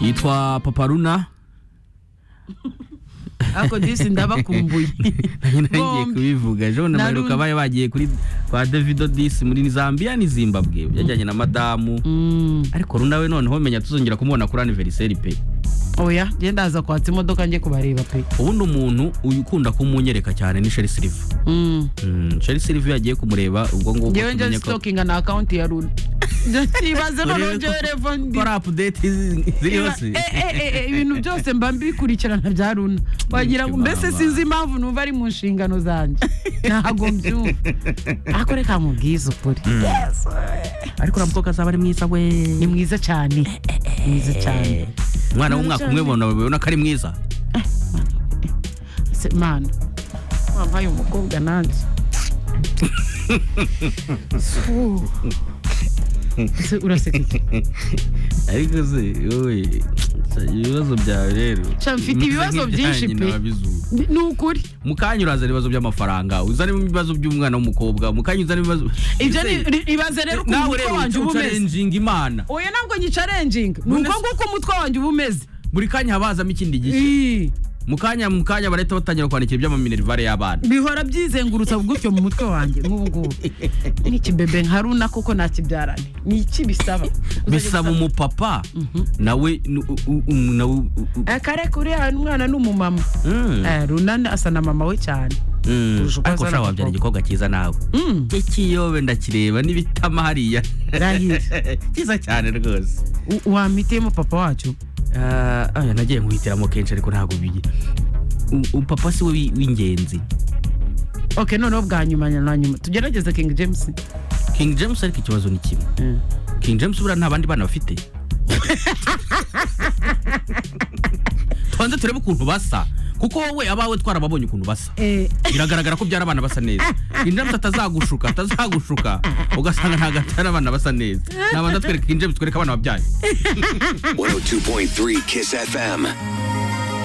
yitwa paparuna ariko disi ndabakumbuye nagiye kubivuga ejo na Naru- maheruka bari bagiye kuri kwa davido disi muri zambia ni zimbabwe yajyanye na madamu Mm. ariko runa we noneho menya tuzongera kumubona kuri aniveriseri pe oya genda haza kwatsa imodoka njye kubareba pe ubundi umuntu uyu ukunda kumunyereka cyane ni sheri siliva Mm. Mm, sheri siliva iyo agiye kumureba ubwo ngubwo ngewe njye tumenye ko sitokinga na akawunti ya runi ntibaze noneho njyewe revo ndi kora apudeti ziriho Iba- se eh, eh, eh, eh, ibintu byose mba mbikurikirana bya runa wagira ngo mbese Imana. sinzi impamvu numva ari mu nshingano zanjye ntago mbyumva ariko reka mubwize ukuri ariko uriya mukobwa azaba ari mwiza we ni mwiza cyane ni mwiza cyane umwana w'umwaka umwe bona babibona ko ari mwiza Se- mana wampaye umukobwa nanjye Fuh. Se, uraseka iki ariko se wowe ibibazo byawe rero Sha, mfite bimeze ibibazo byinshi nk'ibyanjye pe. nabizura. Ni- ni ukuri mu kanya urazana ibibazo by'amafaranga uzana ibibazo by'umwana w'umukobwa mu kanya uzana ibibazo ibyo ni- ni- ibaze rero ukuntu nawe umutwe rero wanjye uba umeze ucarenjinga imana oya ntabwo nyicarenjinga ni None uko se- nguko umutwe wanjye uba umeze buri kanya haba hazamo ikindi gishya Ii. mu kanya mu kanya barahita batangira kwandikira iby'amaminerivare y'abana bihora byizengurutsa gutyo mu mutwe wanjye nk'ubu ngubu n'ikibebe nka runa koko nakibyarane ni iki bisaba bisaba umupapa nawe nu- u- u- u- nawe u- u- akare kuri hano umwana ni umumama Mm, Eh, runa ni- asa na mama we cyane mm. kurusha ariko uko azana ushaka wabyara abakobwa. igikobwa cyiza nawe Mm, ikiyobe ndakireba n'ibitama hariya Rahira. cyiza cyane rwose u- wampitiyemo papa wacu Ah, oya, nagiye nkuhitiramo kenshi ariko ntabwo bigi U- u- papa si we wi- w'ingenzi ok noneho bwa nyuma na nyuma tugerageze king james king james ariko ikibazo ni kimwe Eh. king james buriya nta bandi bana bafite tubanze turebe ukuntu basa kuko wowe abawe twarababonye ukuntu basa Eh, biragaragara ko byari abana basa neza king james atazagushuka atazagushuka ugasanga ntabwo atari abana basa neza nabanza twereka king james twereka abana babyaye 102.3 Kiss FM.